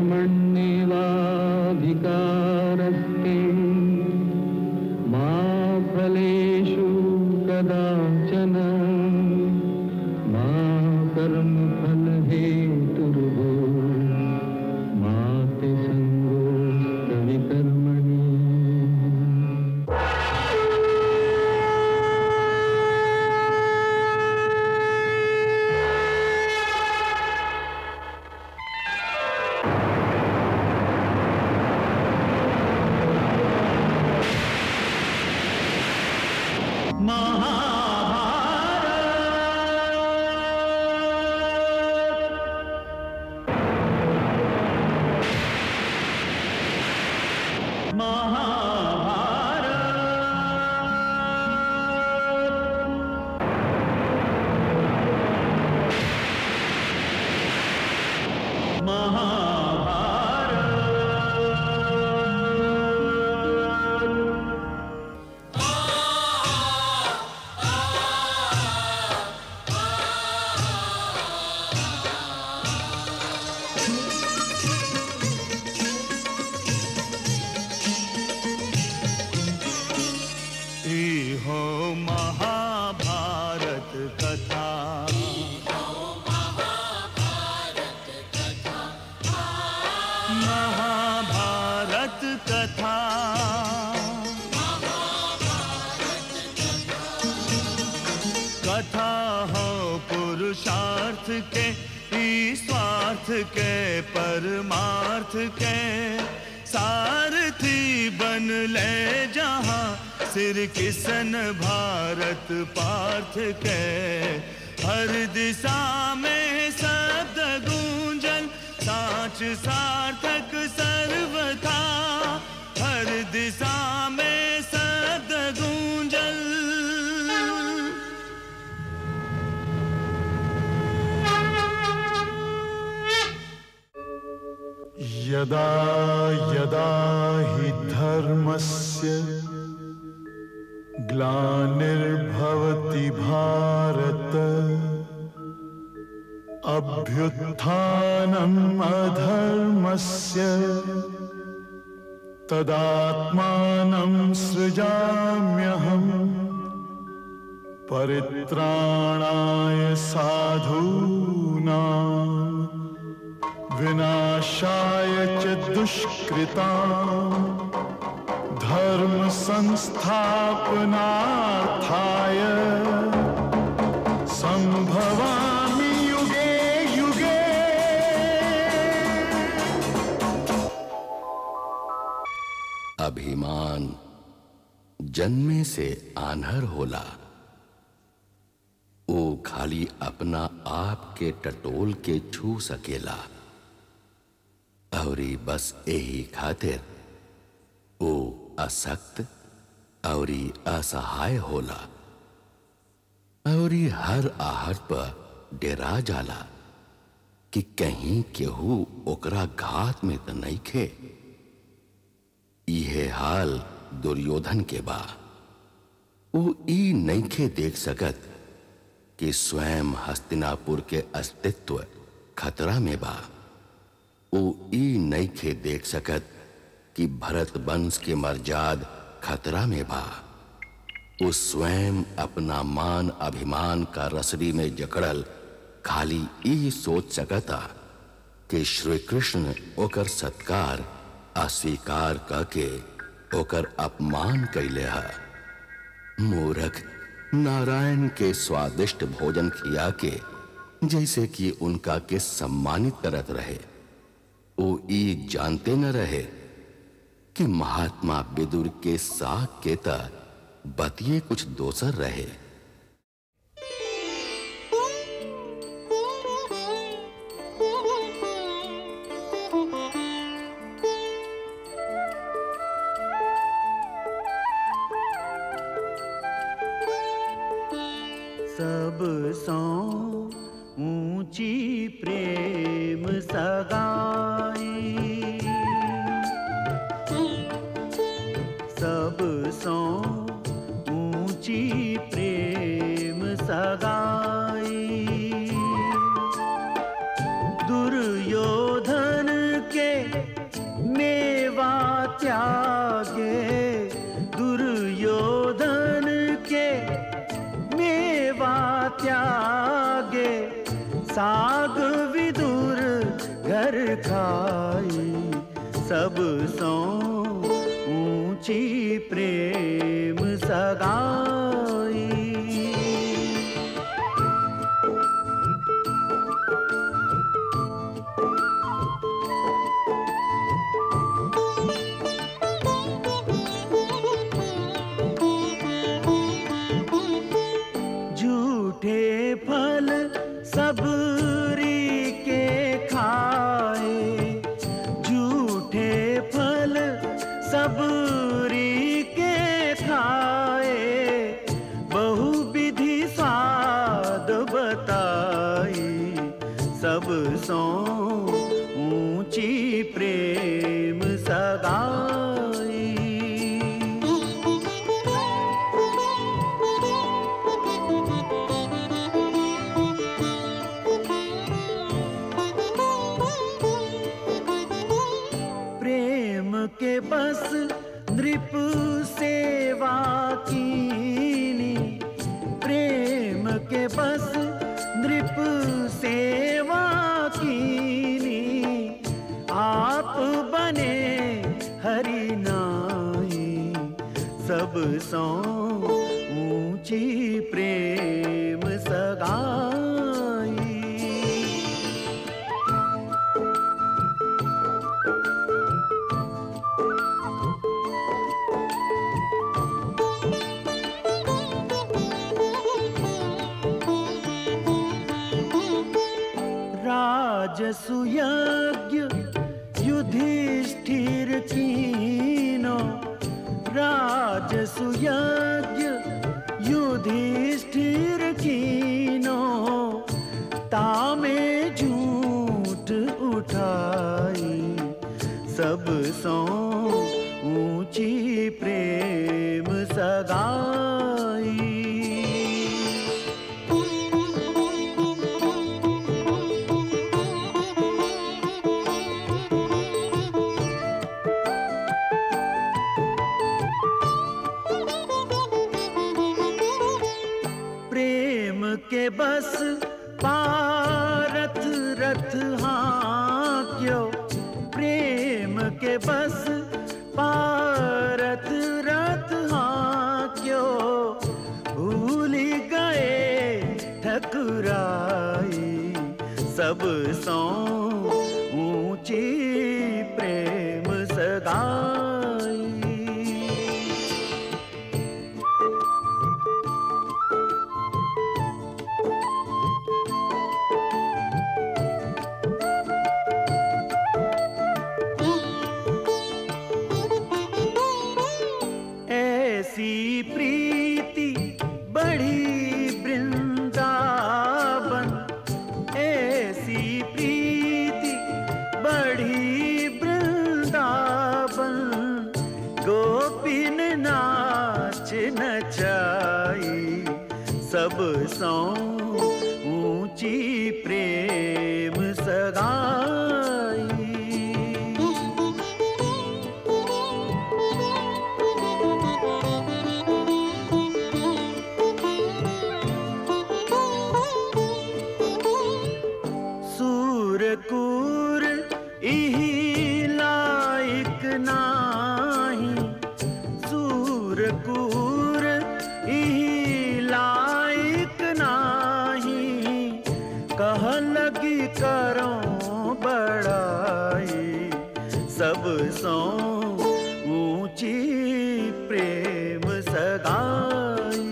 कर्मण्येवाधिकारस्ते मा फलेषु कदाचन मा कर्मफलहेतुर्भो मा ते सङ्गोऽस्तविकर्मणि ई हो महाभारत कथा महाभारत कथा कथा हो पुरुषार्थ के ई स्वार्थ के परमार्थ के सारथी बन ले जहाँ सिर किसन भारत पार्थ के हर दिशा में शब्द गूंजन साच सार्थक सर्वथा हर दिशा में शब्द गूंजन यदा यदा हि धर्मस्य ग्लानिर्भवति भारत अभ्युत्थानम् अधर्मस्य तदात्मानं सृजाम्यहम् परित्राणाय साधूनाम् विनाशाय च दुष्कृताम् धर्म संस्थापनार्थाय संभवामि युगे युगे अभिमान जन्मे से आन्हर होला ओ खाली अपना आप के टटोल के छू सकेला औरी बस यही खातिर ओ असक्त औरी असहाय होला औरी हर आहट पर डेरा जाला कि कहीं केहू ओकरा घात में त नहीं खे इहे हाल दुर्योधन के बा वो ई नईखे देख सकत कि स्वयं हस्तिनापुर के अस्तित्व खतरा में बा वो ई नईखे देख सकत कि भरत वंश के मर्जाद खतरा में बा वो स्वयं अपना मान अभिमान का रसरी में जकड़ल खाली ई सोच सकता कि श्री कृष्ण ओकर सत्कार अस्वीकार करके ओकर अपमान कैले है मूर्ख नारायण के स्वादिष्ट भोजन खिया के जैसे कि उनका के सम्मानित करत रहे वो ई जानते न रहे कि महात्मा विदुर के साग के त बतिये कुछ दोसर रहे सब सौ ऊंची प्रेम सगाई सब सौ ऊंची प्रेम सगाई दुर्योधन के त्यागे दुर्योधन के मेवा त्यागे साग विदुर घर खाई सब सो ऊंची प्रेम सगाई झूठे फल सबरी के खाए झूठे फल सबरी के खाए बहु विधि स्वाद बताई सब सो ऊंची प्रेम सगाई प्रेम के बस नृप सेवा कीनी प्रेम के बस नृप सेवा कीनी आप बने हरि नाई सब सो ऊंची प्रेम सगाई राजसुयज्ञ युधिष्ठिर कीनो राजसुयज्ञ युधिष्ठिर कीनो तामे झूठ उठाई सब सो ऊंची प्रेम सगाई प्रेम के बस पारथ रथ हाँ क्यों प्रेम के बस पारथ रथ हाँ क्यों भूल गए ठकुराई सब सो ऊंची प्रेम सगाई ऐसी प्रीति बड़ी वृंदावन ऐसी प्रीति बड़ी वृंदावन गोपिन नाच नचाई सब सौ ऊंची प्रेम सगाई सूरकूर इही लायक नाही सूरकूर इही लायक नाही कह लगी करो बड़ाई सब सो ऊंची प्रेम सगाई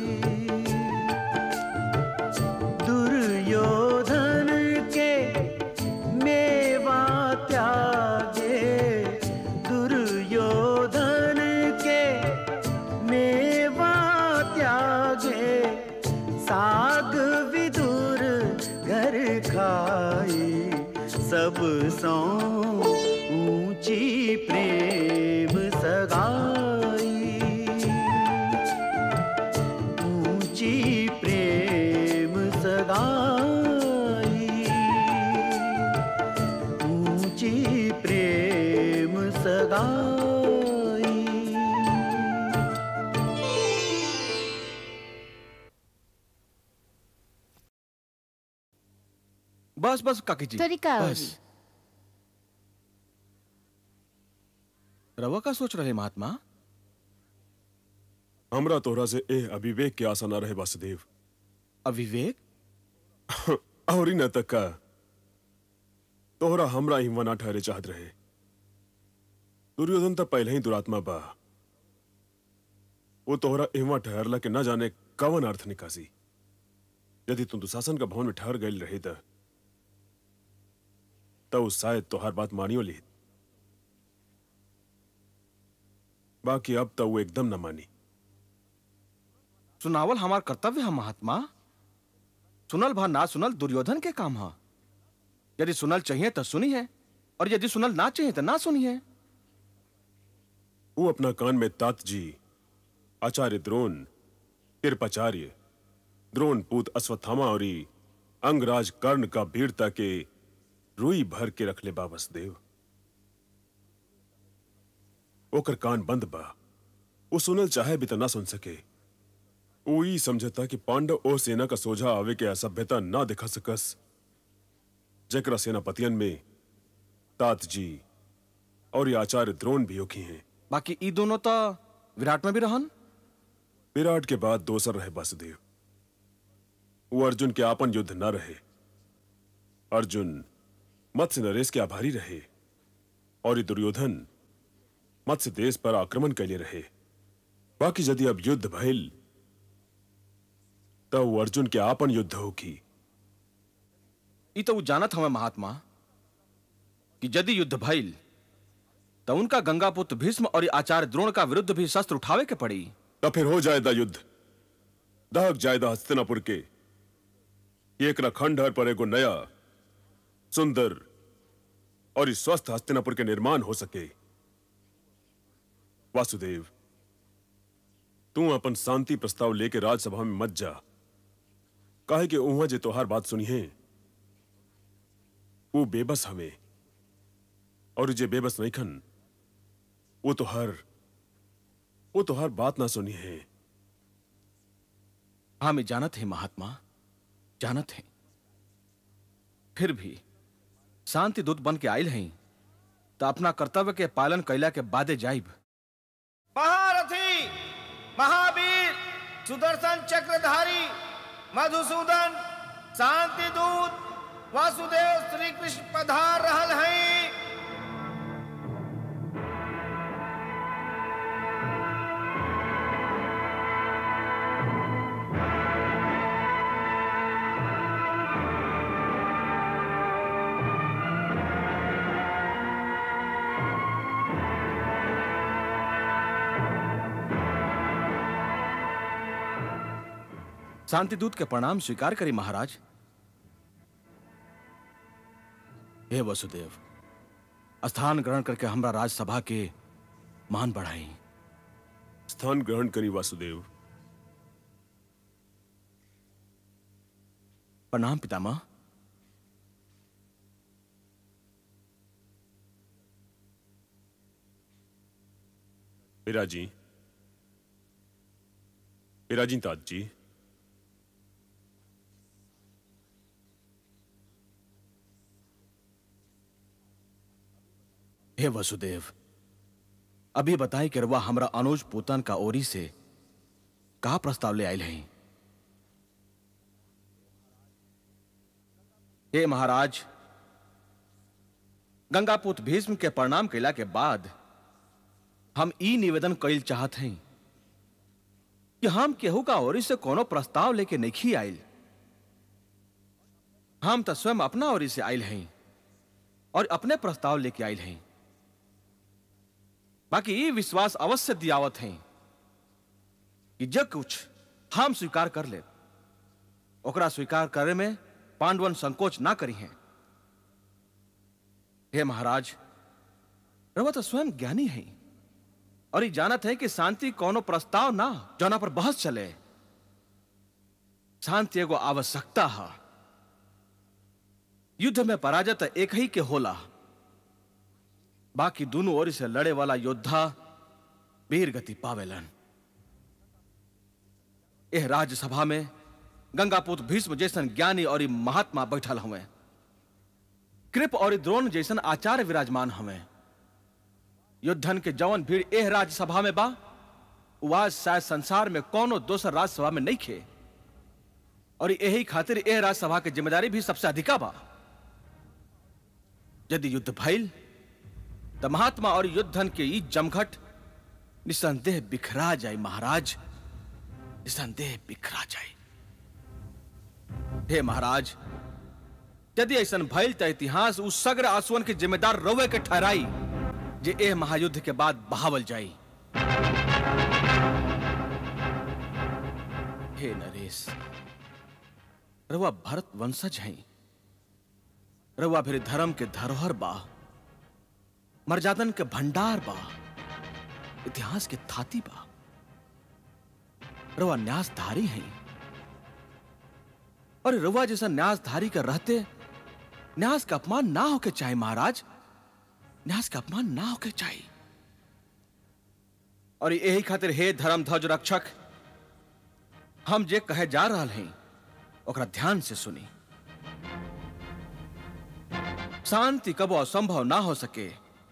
दुर्योधन के मेवा त्यागे दुर्योधन के मेवा त्यागे साग विदुर घर खाई सब सो ऊंची प्रेम सगाई ऊंची प्रेम सगाई ऊंची प्रेम सगाई बस बस काकी जी तरीका और बस रवा का सोच रहे महात्मा हमरा तोहरा से ए अविवेक के आशा न रहे वासुदेव अविवेक और ही न तक का तोहरा हमरा हिमवा ना ठहरे चाहत रहे दुर्योधन तो पहले ही दुरात्मा बा वो तोहरा हिमवा ठहरला के न जाने कवन अर्थ निकासी यदि तुम दुशासन का भवन में ठहर गई रहे त तो शायद तोहार बात मानियो ली बाकी अब तो वो एकदम न मानी सुनावल हमार कर्तव्य है महात्मा सुनल भा ना सुनल दुर्योधन के काम है यदि सुनल चाहिए तो सुनी है और यदि सुनल ना चाहिए तो ना सुनी है वो अपना कान में तात जी आचार्य द्रोण कृपाचार्य द्रोण पूत अश्वत्थामा और अंगराज कर्ण का वीरता के रुई भर के रख ले बा वसुदेव ओकर कान बंद बा वो सुनल चाहे भी तो ना सुन सके वो ई समझता कि पांडव ओ सेना का सोझा आवे के असभ्यता ना दिखा सकस जकरा सेनापतियन में तात जी और ये आचार्य द्रोण भी होखी हैं बाकी ई दोनों तो विराट में भी रहन विराट के बाद दोसर रहे वासुदेव वो अर्जुन के आपन युद्ध न रहे अर्जुन मत्स्य नरेश के आभारी रहे और ये दुर्योधन मत्स्य देश पर आक्रमण के लिए रहे बाकी यदि अब युद्ध भइल तब वो अर्जुन के आपन युद्ध होगी ई तो उ जानत हमें महात्मा कि यदि युद्ध भइल तो उनका गंगापुत्र भीष्म और आचार्य द्रोण का विरुद्ध भी शस्त्र उठावे के पड़ी तब फिर हो जाएगा युद्ध दहक जाएगा हस्तिनापुर के एक खंडहर पर एगो नया सुंदर और इस स्वस्थ हस्तिनापुर के निर्माण हो सके वासुदेव तू अपन शांति प्रस्ताव लेके राज्यसभा में मत जा काहे कि उहाँ जे तोहार बात सुनी है वो बेबस हवे और जे बेबस नहीं खन वो तो हर वो तो हर बात ना सुनी है हाँ मैं जानत है महात्मा जानत है फिर भी शांति दूत बन के आयल हैं तो अपना कर्तव्य के पालन कैला के बादे जाइब महारथी महावीर सुदर्शन चक्रधारी मधुसूदन शांति दूत वासुदेव श्री कृष्ण पधार रहल हैं शांति दूत के प्रणाम स्वीकार करी महाराज हे वसुदेव स्थान ग्रहण करके हमरा राजसभा के मान बढ़ाई स्थान ग्रहण करी वासुदेव प्रणाम पितामह पिराजी पिराजी तात जी हे वसुदेव अभी बताई कि रवा हमरा अनुज पोतन का ओरी से का प्रस्ताव ले आयल हैं हे महाराज गंगापुत भीष्म के प्रणाम कैला के बाद हम ई निवेदन कैल चाहत हैं कि हम केहू का ओरी से कोनो प्रस्ताव लेके नहीं आयल हम तो स्वयं अपना ओरी से आयल हैं और अपने प्रस्ताव लेके आयल हैं बाकी ये विश्वास अवश्य दियावत हैं कि जो कुछ हम स्वीकार कर ले ओकरा स्वीकार करे में पांडवन संकोच ना करी हैं हे महाराज रवा तो स्वयं ज्ञानी है और ये जानत है कि शांति कोनो प्रस्ताव ना जौना पर बहस चले शांति एगो आवश्यकता है युद्ध में पराजय एक ही के होला बाकी दोनों ओर से लड़े वाला योद्धा वीर गति पावेलन यह राज्यसभा में गंगापुत भीष्म जैसन ज्ञानी और महात्मा बैठल हुए कृप और द्रोण जैसन आचार्य विराजमान हमें युद्धन के जवन भीड़ एह राज्यसभा में बा उ आज शायद संसार में कोनो दोसर राज्यसभा में नहीं खे और यही खातिर एह राज्यसभा की जिम्मेदारी भी सबसे अधिका बा यदि युद्ध भइल तो महात्मा और युद्धन के ई जमघट निसंदेह बिखरा जाए महाराज निसंदेह बिखरा जाए हे महाराज यदि ऐसन भइल त इतिहास उस सग्र आंसुअन के जिम्मेदार रवे के ठहराई जे एह महायुद्ध के बाद बहावल जाई हे नरेश रवा भरत वंशज हैं रवा फिर धर्म के धरोहर बा मर्यादन के भंडार बा इतिहास के थाती बा रवा न्यासधारी हैं और रवा जैसा न्यासधारी का रहते न्यास का अपमान ना होके चाहे महाराज न्यास का अपमान ना होके चाहे और यही खातिर हे धर्म ध्वज रक्षक हम जे कहे जा रहा हैं ओकरा ध्यान से सुनी शांति कबो असंभव ना हो सके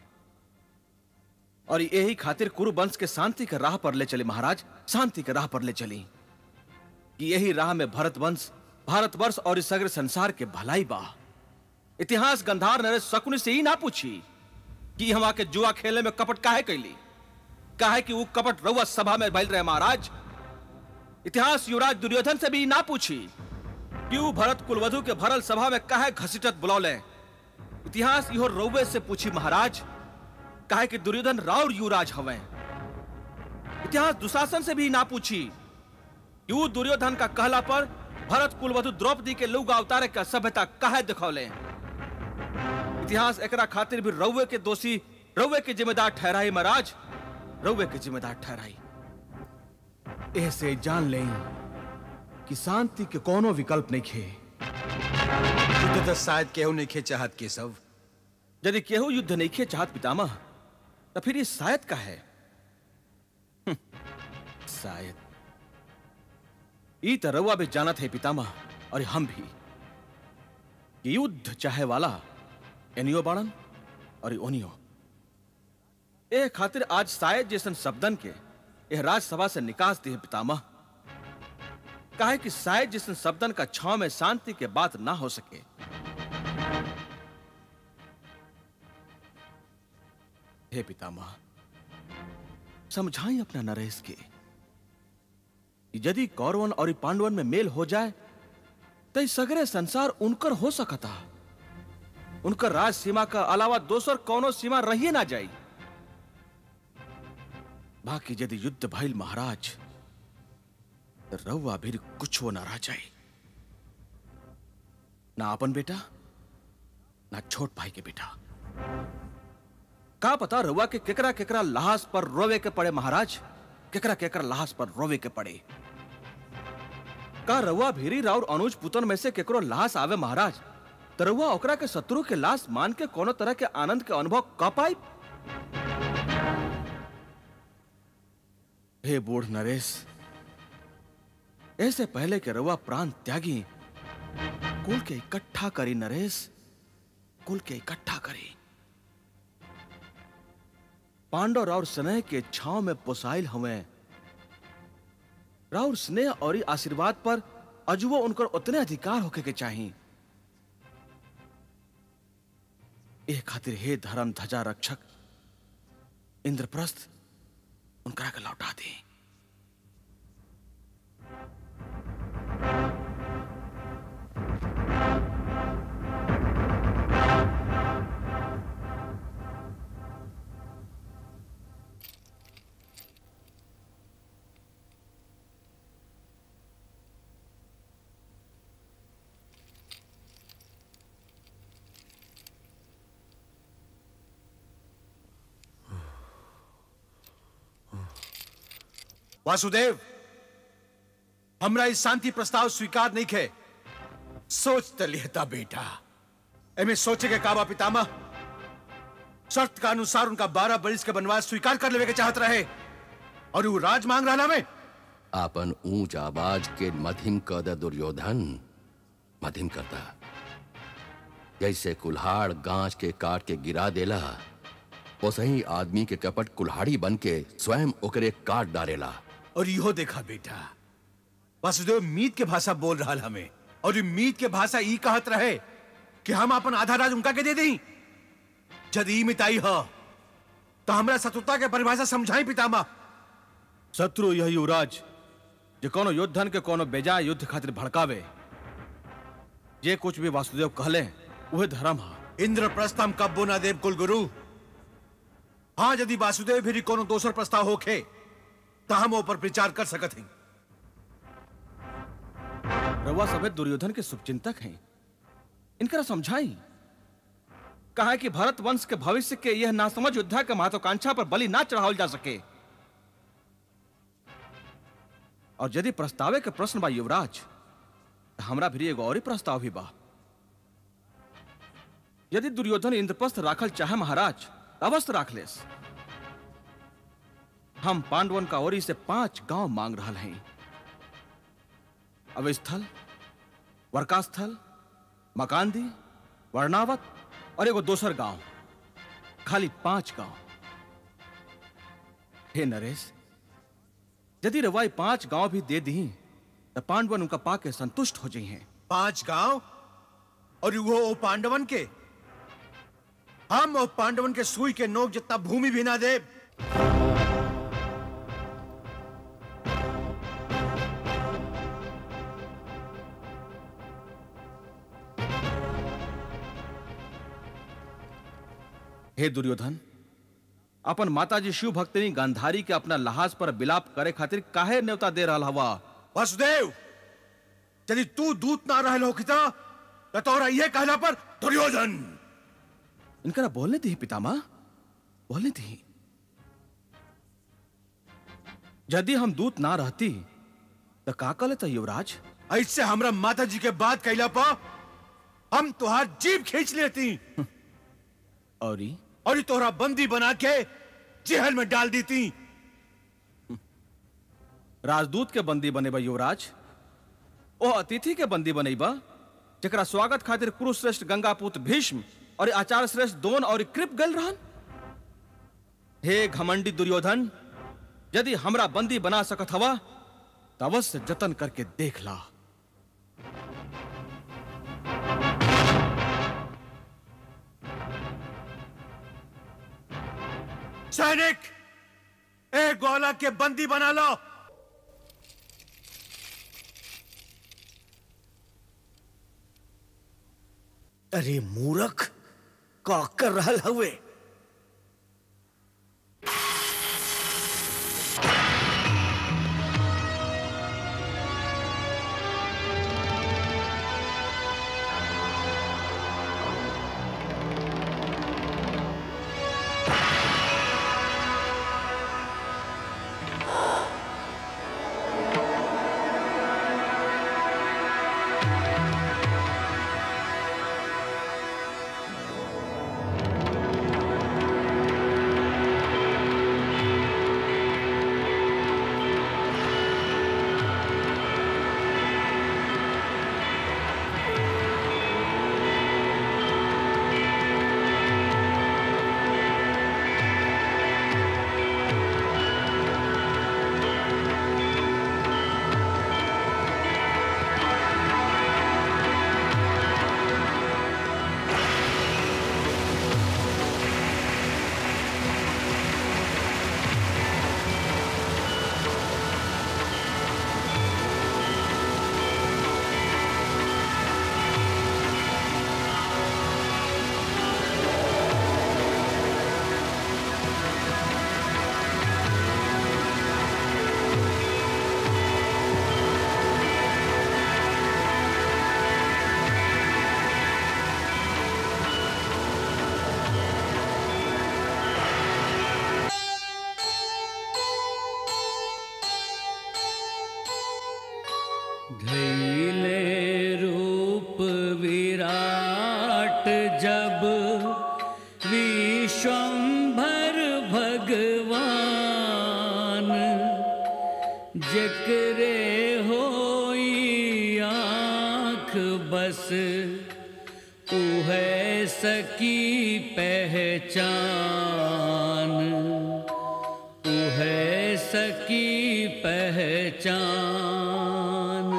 और यही खातिर कुरु वंश के शांति के राह पर ले चले महाराज शांति के राह पर ले चली कि यही राह में भरत वंश भारतवर्ष और इस सगरे संसार के भलाई बा इतिहास गंधार नरेश शकुनी से ही ना पूछी कि हम आके जुआ खेले में कपट काहे कैली काहे कि वो कपट रउआ सभा में बैल रहे महाराज इतिहास युवराज दुर्योधन से भी ना पूछी कि वो भरत कुलवधु के भरल सभा में काहे घसीटत बुलौले इतिहास इहो रउवे से पूछी महाराज काहे कि दुर्योधन राउर युवराज हवे इतिहास दुशासन से भी ना पूछी कि वो दुर्योधन का कहला पर भरत कुलवधु द्रौपदी के लोग अवतारे का सभ्यता काहे दिखौले इतिहास एकरा खातिर भी रउवे के दोषी रउवे के जिम्मेदार ठहराई महाराज रउवे के जिम्मेदार ठहराई ऐसे जान लें कि शांति के कोनो विकल्प नहीं खे युद्ध तो शायद केहू नहीं खे चाहत के सब यदि केहू युद्ध नहीं खे चाहत पितामह तो फिर ये शायद का है हम्म, शायद ई तो रउआ भी जानत है पितामह और हम भी कि युद्ध चाहे वाला एनियो बाड़न और ओनियो ए खातिर आज शायद जैसन शब्दन के यह राज्यसभा से निकास दी है पितामह काहे कि शायद जैसन शब्दन का छाव में शांति के बात ना हो सके हे पितामह समझाई अपना नरेश के कि यदि कौरवन और पांडवन में मेल हो जाए तो इस सगरे संसार उनकर हो सकता उनकर राज सीमा का अलावा दोसर कौनो सीमा रही ना जाई बाकी यदि युद्ध भइल महाराज तो रउआ भी कुछ वो ना रह जाए ना अपन बेटा ना छोट भाई के बेटा का पता रउआ के केकरा केकरा लाश पर रोवे के पड़े महाराज केकरा केकरा लाश पर रोवे के पड़े का रउआ भीरी राउर अनुज पुतन में से केकरो लाश आवे महाराज तो रउआ ओकरा के शत्रु के लाश मान के कोनो तरह के आनंद के अनुभव क पाई हे बूढ़ नरेश ऐसे पहले के रउआ प्राण त्यागी कुल के इकट्ठा करी नरेश कुल के इकट्ठा करी पांडव राउर स्नेह के छाव में पोसाइल हमें राउर स्नेह और ई आशीर्वाद पर अजुओ उनकर उतने अधिकार होके के चाहिए ए खातिर हे धर्म ध्वजा रक्षक इंद्रप्रस्थ उनकरा के लौटा दी वासुदेव हमरा इस शांति प्रस्ताव स्वीकार नहीं खे सोच त लिहता बेटा एमे सोचे के काबा पितामह शर्त का अनुसार उनका बारह बरिस के वनवास स्वीकार कर लेवे के चाहत रहे और वो राज मांग रहा में आपन ऊंच आवाज के मधिम कद दुर्योधन मधिम करता जैसे कुल्हाड़ गांच के काट के गिरा देला वैसे आदमी के कपट कुल्हाड़ी बन के स्वयं ओकरे काट डारेला और इहो देखा बेटा वासुदेव मीत के भाषा बोल रहा हमें और ये मीत के भाषा ई कहत रहे कि हम अपन आधा राज उनका के दे दी जद ई मिताई हो तो हमरा शत्रुता के परिभाषा समझाई पितामह शत्रु यह युवराज जे कोनो योद्धन के कोनो बेजा युद्ध खातिर भड़कावे जे कुछ भी वासुदेव कहले वह धर्म है इंद्रप्रस्थ हम कब्बो ना देव कुलगुरु हाँ यदि वासुदेव भी कोनो दोसर प्रस्ताव होखे तो हम ऊपर विचार कर सकत हैं रवा सभे दुर्योधन के शुभचिंतक हैं इनकरा समझाई कहा कि भारत वंश के भविष्य के यह नासमझ योद्धा के महत्वाकांक्षा पर बलि ना चढ़ावल जा सके और यदि प्रस्तावे के प्रश्न बा युवराज तो हमरा भी एगो और ही प्रस्ताव भी बा यदि दुर्योधन इंद्रप्रस्थ राखल चाहे महाराज तो अवश्य राख लेस हम पांडवन का ओरी से पांच गांव मांग रहा हैं अवस्थल वर्कास्थल मकांदी वर्णावत और एगो दोसर गांव खाली पांच गांव हे नरेश यदि रवाई पांच गांव भी दे दी तो पांडवन उनका पाके संतुष्ट हो जाइए पांच गांव और वो ओ पांडवन के हम ओ पांडवन के सुई के नोक जितना भूमि भी ना दे हे दुर्योधन अपन माताजी शिव भक्तिनी गांधारी के अपना लहाज पर बिलाप करे खातिर काहे न्योता दे रहा हवा वसुदेव यदि तू दूत ना रहे हो किता तो तोरा ये कहला पर दुर्योधन इनकरा बोलने दी पितामह बोलने दी यदि हम दूत ना रहती तो का कर लेता युवराज ऐसे हमरा माता जी के बात कैला पर हम तुहार जीभ खींच लेती और ई? और ई तोहरा बंदी बना के जेहल में डाल देती राजदूत के बंदी बने बा युवराज ओ अतिथि के बंदी बने बा जकरा स्वागत खातिर कुरुश्रेष्ठ गंगापुत्र भीष्म और आचार्य श्रेष्ठ दोन और कृप गल रहन हे घमंडी दुर्योधन यदि हमरा बंदी बना सकत हवा तो अवश्य जतन करके देख ला सैनिक ए गोला के बंदी बना लो अरे मूर्ख का कर रहल हवे धैले रूप विराट जब विश्वम्भर भगवान जकरे होई आँख बस उहे सकी पहचान तू है सकी पहचान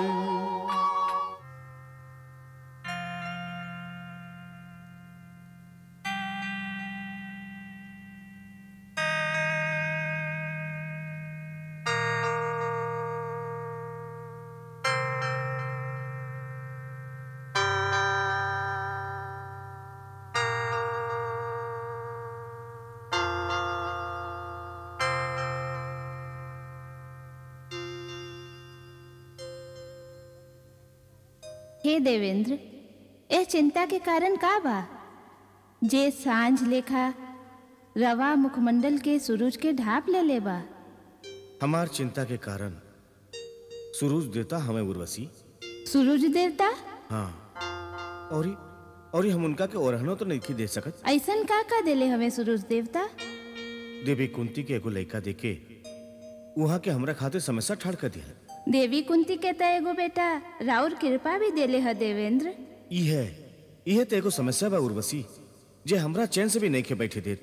हे देवेंद्र ए चिंता के कारण का बा जे सांझ लेखा रवा मुखमंडल के सूरज के ढाप ले ले बा हमार चिंता के कारण सूरज देता हमें उर्वशी सूरज देवता हाँ और ही और ही हम उनका के ओरहनो तो नहीं दे सकत ऐसन का का देले हमें सूरज देवता देवी कुंती के एगो लड़का देके वहाँ के हमरा खातिर समस्या ठाड़ कर दिया देवी कुंती के त एगो बेटा राउर कृपा भी देले ह देवेंद्र ई है इहे तो एगो समस्या बा उर्वशी जे हमरा चैन से भी नहीं खे बैठे देत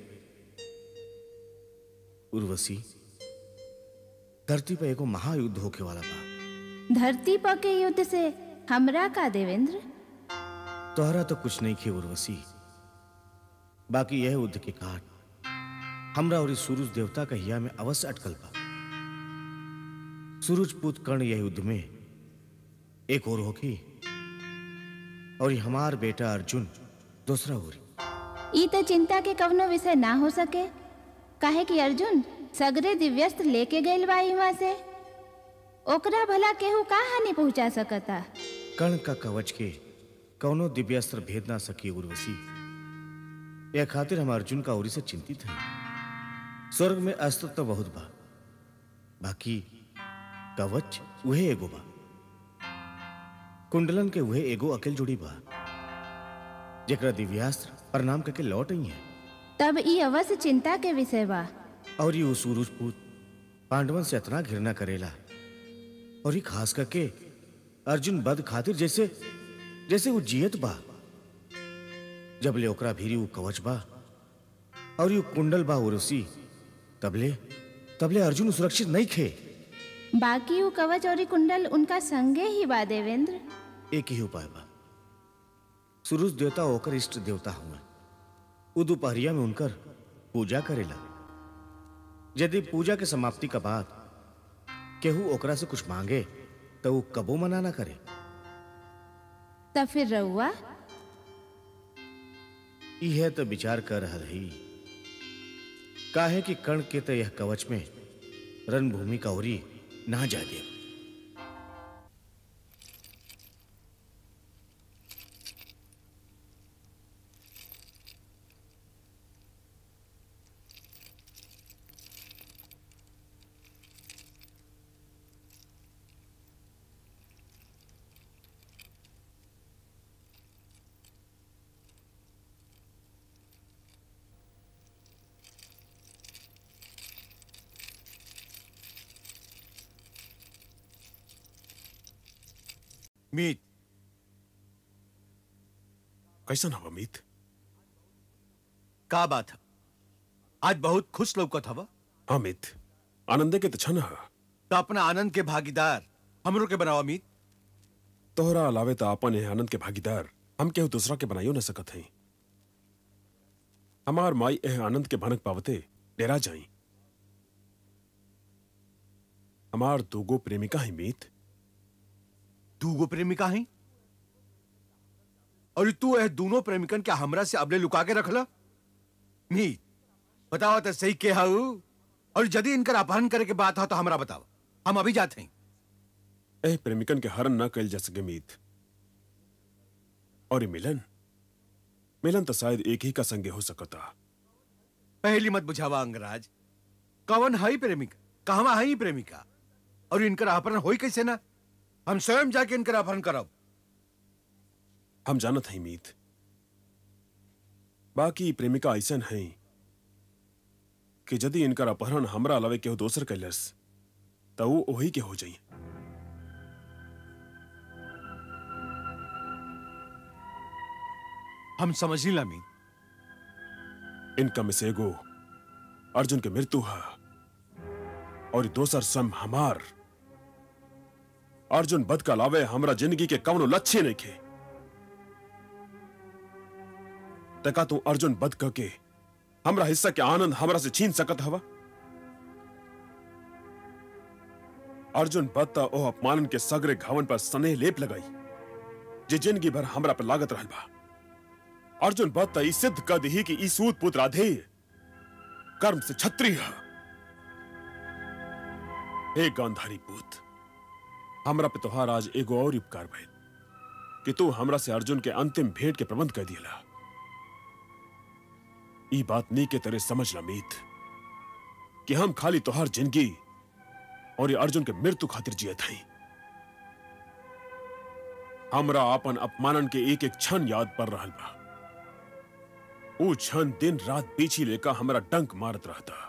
उर्वशी धरती पर एगो महायुद्ध होके वाला बा धरती पर के युद्ध से हमरा का देवेंद्र तोहरा तो कुछ नहीं खे उर्वशी बाकी यह युद्ध के काट हमरा और इस सूरज देवता का हिया में अवश्य अटकल बा सूरज पुत कर्ण यह युद्ध में एक और होगी और ये हमार बेटा अर्जुन दूसरा होरी ई त चिंता के कवनो विषय ना हो सके काहे कि अर्जुन सगरे दिव्यस्त्र लेके गइल बा इहाँ से ओकरा भला केहू का हानि पहुंचा सकता कर्ण का कवच के कौनो दिव्यास्त्र भेद ना सकी उर्वशी यह खातिर हम अर्जुन का ओरी से चिंतित हैं स्वर्ग में अस्त्र तो बहुत बा बाकी कवच उहे एगो बा कुंडलन के उहे एगो अकेल जुड़ी बा जेकरा दिव्यास्त्र प्रणाम करके लौट आई है तब ई अवश्य चिंता के विषय बा और ये सूरज पूत पांडवन से इतना घृणा करेला और ये खास करके अर्जुन बद खातिर जैसे जैसे वो जियत बा जब ले ओकरा भीरी वो कवच बा और ये कुंडल बा उर्वशी तबले तबले अर्जुन सुरक्षित नहीं खे बाकी वो कवच और ई कुंडल उनका संगे ही बा देवेंद्र एक ही उपाय बा सूरज देवता होकर इष्ट देवता हुआ वो दोपहरिया में उनकर पूजा करेला यदि पूजा के समाप्ति का बाद केहू ओकरा से कुछ मांगे तो वो कबो मना ना करे तब फिर रहुआ यह तो विचार कर रहा रही काहे कि कर्ण के तो यह कवच में रणभूमि का ओरी ना जा दे मीत कैसन हवा मीत का बात है आज बहुत खुश लौकत हवा हाँ मीत आनंदे के तछन है तो अपना आनंद के भागीदार हमरो के बनावा मीत तोहरा अलावे तो आपन है आनंद के भागीदार हम केहू दूसरा के बनाइयो न सकत हई हमार माई एह आनंद के भनक पावते डेरा जाई हमार दूगो प्रेमिका ही मीत दूगो प्रेमिका हैं और तू यह दोनों प्रेमिकन क्या हमरा से अबले लुका के रखला मीत बतावा तो सही के हाउ और यदि इनकर अपहरण करे के बात हो तो हमरा बतावा हम अभी जाते हैं एह प्रेमिकन के हरण न कल जा सके मीत और ये मिलन मिलन तो शायद एक ही का संगे हो सकता पहली मत बुझावा अंगराज कवन हई प्रेमिका कहवा हई प्रेमिका और इनकर अपहरण होई कैसे ना हम स्वयं जाके इनकर अपहरण करब हम जानत हई मीत बाकी प्रेमिका ऐसन है कि यदि इनकर अपहरण हमरा अलावे केहू दोसर कैलस तो वो वही के हो जाई हम समझ ला मीत इनका में से एगो अर्जुन के मृत्यु है और ई दोसर सम हमार अर्जुन बद का अलावे हमरा जिंदगी के कवनो लक्ष्य नहीं खे तका तू अर्जुन बद क के हमरा हिस्सा के आनंद हमरा से छीन सकत हवा अर्जुन बद ता ओ अपमानन के सगरे घावन पर स्नेह लेप लगाई जे जिंदगी भर हमरा पर लागत रहल बा अर्जुन बद ता ई सिद्ध कर दी कि ई सूत पुत्र राधेय कर्म से छत्री है हे गांधारी पूत हमरा पे तोहार आज एगो और उपकार भइल कि तू हमरा से अर्जुन के अंतिम भेंट के प्रबंध कर दिला ई बात नी के तरह समझ ला मीत कि हम खाली तोहार जिंदगी और ये अर्जुन के मृत्यु खातिर जियत हई हमरा अपन अपमानन के एक एक क्षण याद पड़ रहल बा ऊ क्षण दिन रात पीछी लेकर हमरा डंक मारत रहता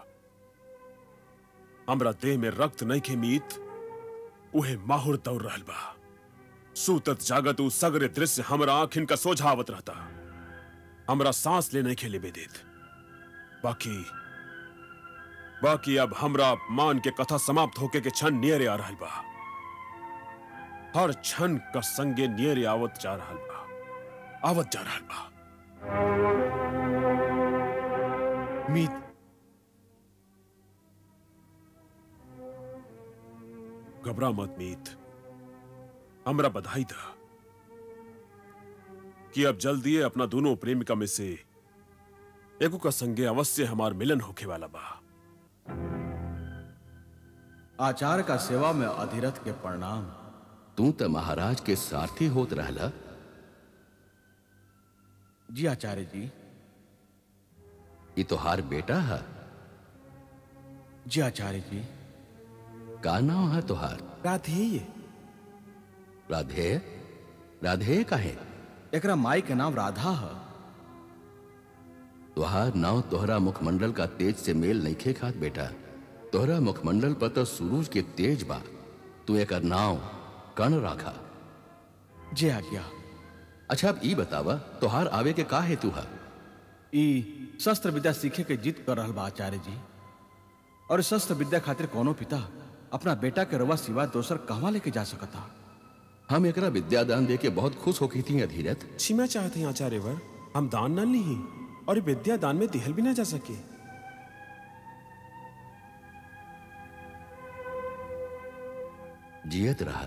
हमरा देह में रक्त नहीं खे मीत उहे माहुर दौड़ रहल बा सूतत जागत ऊ सगरे दृश्य हमरा आंखिन का सोझावत रहता हमरा सांस ले नहीं खेले बेदेत बाकी बाकी अब हमरा अपमान के कथा समाप्त होके के क्षण नियरे आ रहल बा हर क्षण का संगे नियरे आवत जा रहल बा आवत जा रहल बा मीत घबरा मत मीत हमरा बधाई था कि अब जल्दी अपना दोनों प्रेमिका में से एगो का संगे अवश्य हमार मिलन होके वाला बा आचार्य का सेवा में अधिरथ के प्रणाम तू तो महाराज के सारथी होत रहला जी आचार्य जी ये तोहार बेटा है जी आचार्य जी का नाम है तोहार राधेय राधे राधे काहे एकरा माई के नाम राधा है तोहार नाव तोहरा मुखमंडल का तेज से मेल नहीं खे खात बेटा तोहरा मुखमंडल पर तो सूरज के तेज बा तू एक नाव कर्ण राखा जी आज्ञा अच्छा अब ई बतावा तोहार आवे के का हेतु है ई शस्त्र विद्या सीखे के जिद कर रहल बा आचार्य जी और इस शस्त्र विद्या खातिर कोनो पिता अपना बेटा के रवा सिवा दोसर कहवा लेके जा सकता हम एकरा विद्यादान दे के बहुत खुश होकी थी अधीरथ क्षमा चाहते हैं आचार्य वर हम दान ना ली और ये विद्या दान में दिहल भी ना जा सके जियत रहा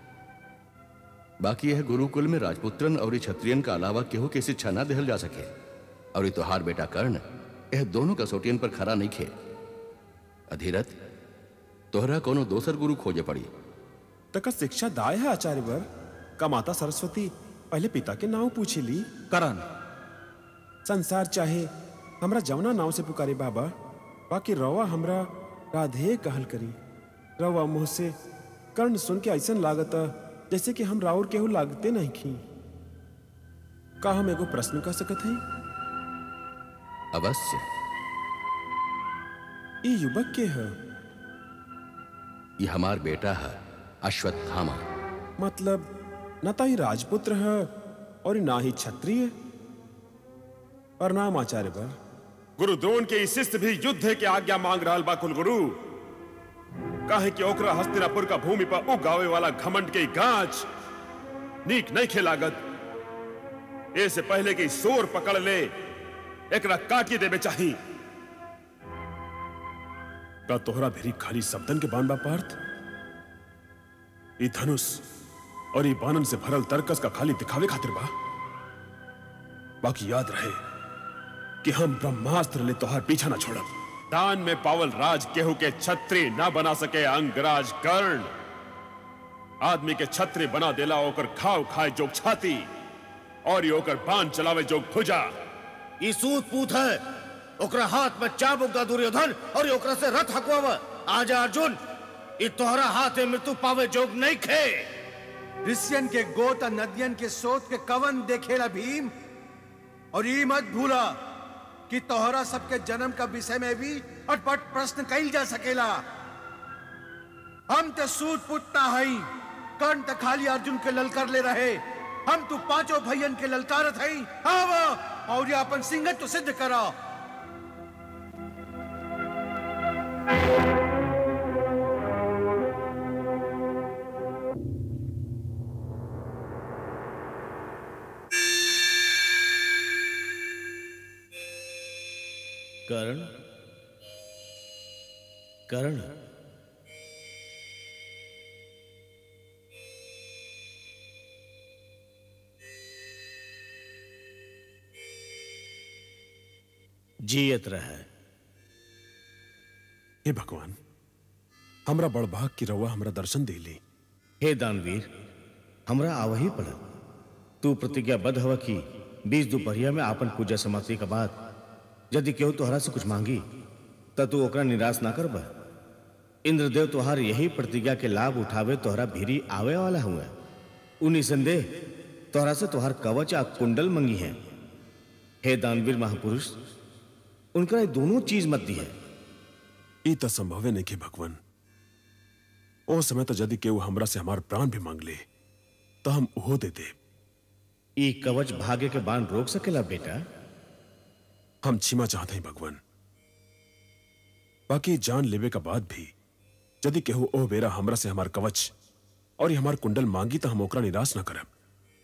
बाकी यह गुरुकुल में राजपुत्रन और क्षत्रियन का अलावा केहू के शिक्षा ना दिहल जा सके और ये तोहार बेटा कर्ण यह दोनों कसौटियन पर खरा नहीं खे अधीरथ तोहरा कोनो दोसर गुरु खोजे पड़ी तका शिक्षा दाय है आचार्य वर का माता सरस्वती पहले पिता के नाव पूछे ली करण संसार चाहे हमरा जवना नाव से पुकारे बाबा बाकी रवा हमरा राधे कहल करी रवा मुंह से कर्ण सुन के ऐसा लागत जैसे कि हम राउर केहू लागते नहीं खी का हम एगो प्रश्न कर सकत है अवश्य ई युवक के है ये हमार बेटा है अश्वत्थामा मतलब न तो ही राजपुत्र है और ना ही क्षत्रिय और नाम आचार्य पर गुरु द्रोण के इस शिष्य भी युद्ध के आज्ञा मांग रहा बा कुल गुरु काहे कि ओकरा हस्तिनापुर का भूमि पर उगावे वाला घमंड के गांच नीक नहीं खेलागत ऐसे पहले कि सोर पकड़ ले एकरा काटी देवे चाही का तोहरा भेरी खाली शब्दन के बान बा पार्थ ई धनुष और ई बानन से भरल तरकस का खाली दिखावे खातिर बा बाकी याद रहे कि हम ब्रह्मास्त्र ले तोहार पीछा ना छोड़ब दान में पावल राज केहू के छत्री ना बना सके अंगराज कर्ण आदमी के छत्री बना देला ओकर खाव खाए जोग छाती और ये ओकर बाण चलावे जोग भुजा ई सूत पूत है ओकरा हाथ में चाबुक दा दुर्योधन और ये ओकरा से रथ हकवाव आजा अर्जुन ई तोहरा हाथ में मृत्यु पावे जोग नहीं खे ऋषियन के गोत और नदियन के सोच के कवन देखेला भीम और ई मत भूला कि तोहरा सबके जन्म का विषय में भी अटपट प्रश्न कईल जा सकेला हम ते सूत पुतना हई कर्ण त खाली अर्जुन के ललकार ले रहे हम तू पांचों भैयन के ललकारत हई आवा और ये अपन सिंगत तो सिद्ध करा कर्ण कर्ण जियत रहे हे भगवान हमरा बड़ भाग की रउआ हमरा दर्शन दे ली हे दानवीर हमरा आवही पड़ल तू प्रतिज्ञाबद्ध हवा कि बीस दोपहरिया में आपन पूजा समाप्ति के बाद यदि केहू तोहरा से कुछ मांगी त तू ओकरा निराश ना करब इंद्रदेव तोहार यही प्रतिज्ञा के लाभ उठावे तोहरा भीरी आवे वाला हुआ उ निसंदेह तोहरा से तोहार कवच आ कुंडल मंगी है हे दानवीर महापुरुष उनका ये दोनों चीज मत दी है ई त संभवे नहीं के भगवान ओ समय तो यदि केहू हमरा से हमार प्राण भी मांग ले तो हम ओहो दे दे ई कवच भाग्य के बाण रोक सकेला बेटा हम क्षमा चाहते हैं भगवान बाकी जान लेवे का बाद भी यदि केहू ओ बेरा हमरा से हमार कवच और ये हमार कुंडल मांगी तो हम ओकरा निराश ना करब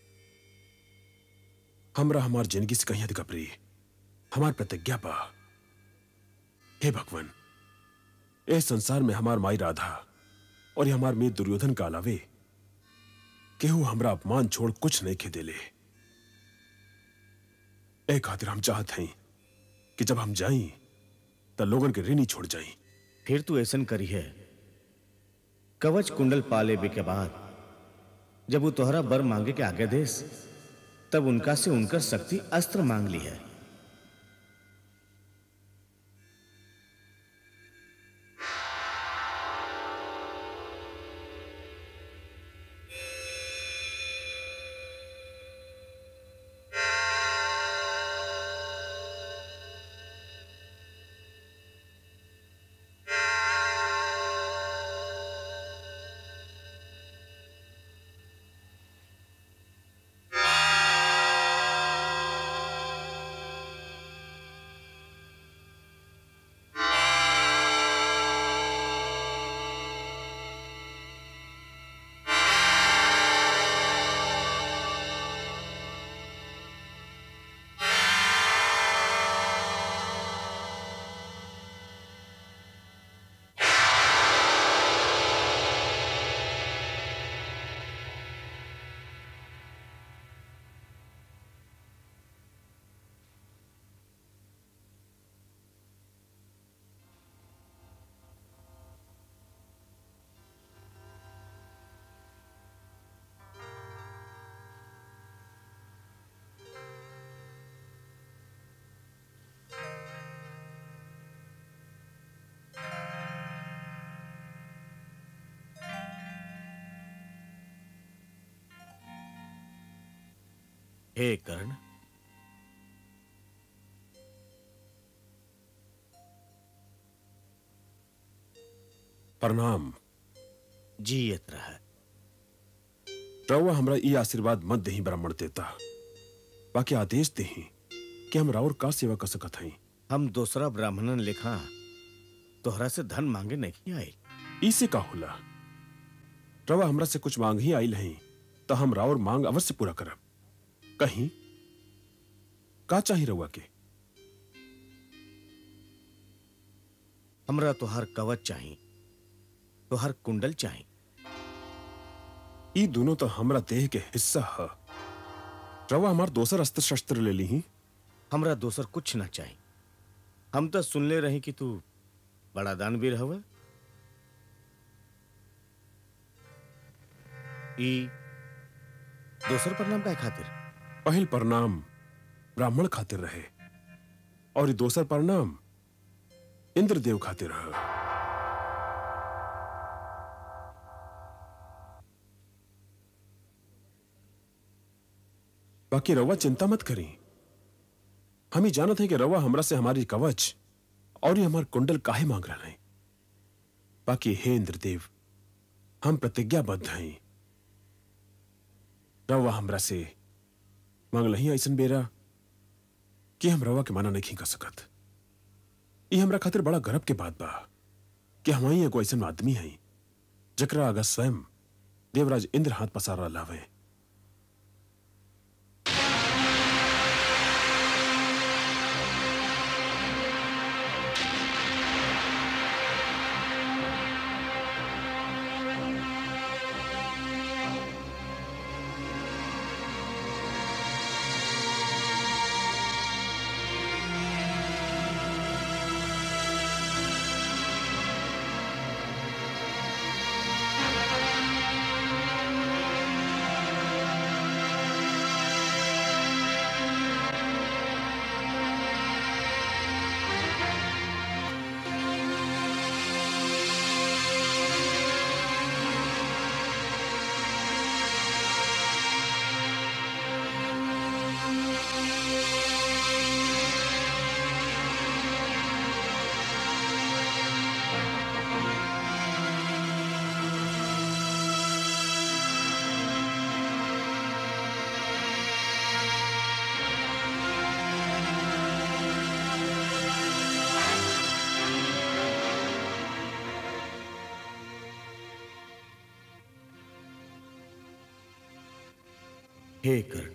हमरा हमार जिंदगी से कहीं अधिक प्रिय हमार प्रतिज्ञा बा हे भगवान ए संसार में हमार माई राधा और ये हमार मीत दुर्योधन का अलावे केहू हमरा अपमान छोड़ कुछ नहीं खे देले ए खातिर हम चाहत हैं कि जब हम जाई तो लोगन के ऋणी छोड़ जाई फिर तू ऐसन करी है कवच कुंडल पा लेवे के बाद जब वो तोहरा बर मांगे के आगे देस तब उनका से उनकर शक्ति अस्त्र मांग ली है हे कर्ण प्रणाम जियत रह रउआ हमरा ई आशीर्वाद मत दही ब्राह्मण देता बाकी आदेश दही कि हम राउर का सेवा कर सकत हई हम दूसरा ब्राह्मणन लेखा तोहरा से धन मांगे नहीं आए इसे का होला रवा हमरा से कुछ मांग ही आइल हई तो हम राउर मांग अवश्य पूरा करब कहीं का चाही रउआ के हमरा तोहार कवच चाही तोहार कुंडल चाही ई दोनों तो हमरा देह के हिस्सा ह रवा हमार दोसर अस्त्र शस्त्र ले ली ही हमरा दोसर कुछ ना चाही हम तो सुनले रही कि तू बड़ा दानवीर हवे ई दोसर प्रणाम काय खातिर पहल प्रणाम ब्राह्मण खातिर रहे और ई दोसर प्रणाम इंद्रदेव खातिर रह बाकी रवा चिंता मत करी हम ही जानत हैं कि रवा हमरा से हमारी कवच और ये हमार कुंडल काहे मांग रहा है बाकी हे इंद्रदेव हम प्रतिज्ञाबद्ध हैं रवा हमरा से मांगल ही ऐसन बेरा कि हम रवा के माना नहीं कर सकत ये हमरा खातिर बड़ा गर्व के बात बा कि हमारी एगो ऐसा आदमी है जकरा अगर स्वयं देवराज इंद्र हाथ पसारा लावे हे कर्ण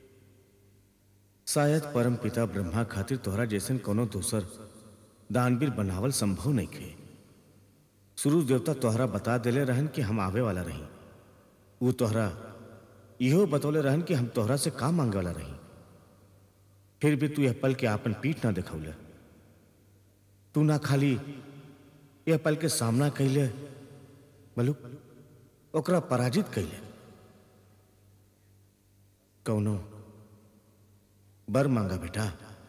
शायद परम पिता ब्रह्मा खातिर तोहरा जैसन कोनो दूसर दानवीर बनावल संभव नहीं खे सूरज देवता तोहरा बता देले रहन कि हम आवे वाला रही वो तोहरा इहो बतौले रहन कि हम तोहरा से का मांगे वाला रही फिर भी तू यह पल के आपन पीठ ना दिखौले तू ना खाली यह पल के सामना कैले बलू ओकरा पराजित कैले कौनो बर मांगा बेटा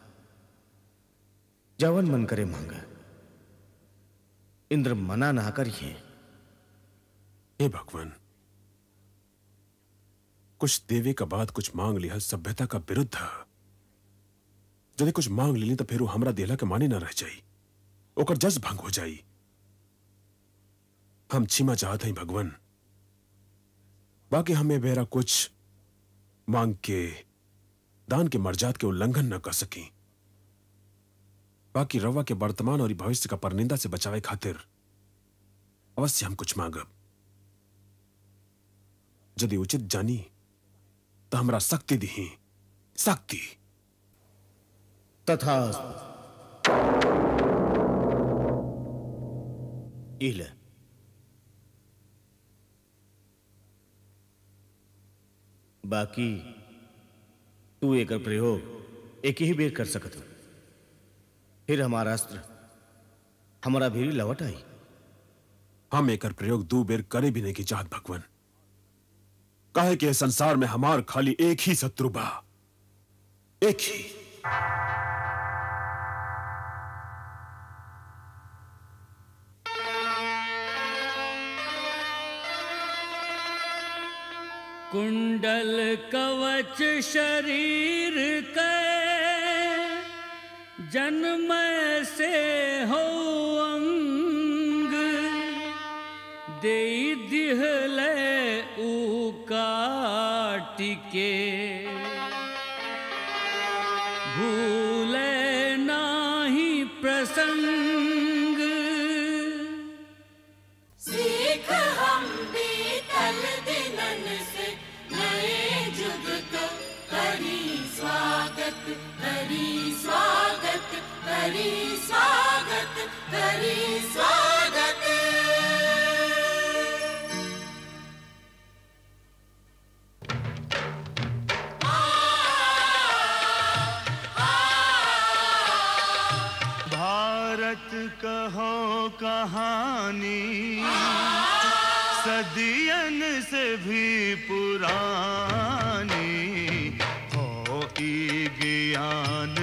जवन मन करे मांगा इंद्र मना ना करिए हे भगवान कुछ देवे का बाद कुछ मांग लिया सभ्यता का विरुद्ध यदि कुछ मांग ली तो फिर वो हमरा देला के माने ना रह जाई ओकर जस भंग हो जाई हम क्षमा चाहते हैं भगवान बाकी हमें बेरा कुछ मांग के दान के मर्जात के उल्लंघन न कर सकी बाकी रवा के वर्तमान और भविष्य का परनिंदा से बचावे खातिर अवश्य हम कुछ मांगब यदि उचित जानी तो हमरा शक्ति दी शक्ति तथा इल बाकी तू एकर प्रयोग एक ही बेर कर सकत हो फिर हमारा अस्त्र हमारा भी लौट आई हम एकर प्रयोग दो बेर करे भी नहीं की चाहत भगवान काहे कि इस संसार में हमार खाली एक ही शत्रु बा एक ही कुंडल कवच शरीर के जन्म से हो अंग दे दिहले ऊ काटिके भूले नाही प्रसंग सीख हम बीतल दिनन से नए जुग को करी स्वागत करी स्वागत करी स्वागत करी स्वागत भारत कहो कहानी सदियन से भी पुरानी हो ई ज्ञान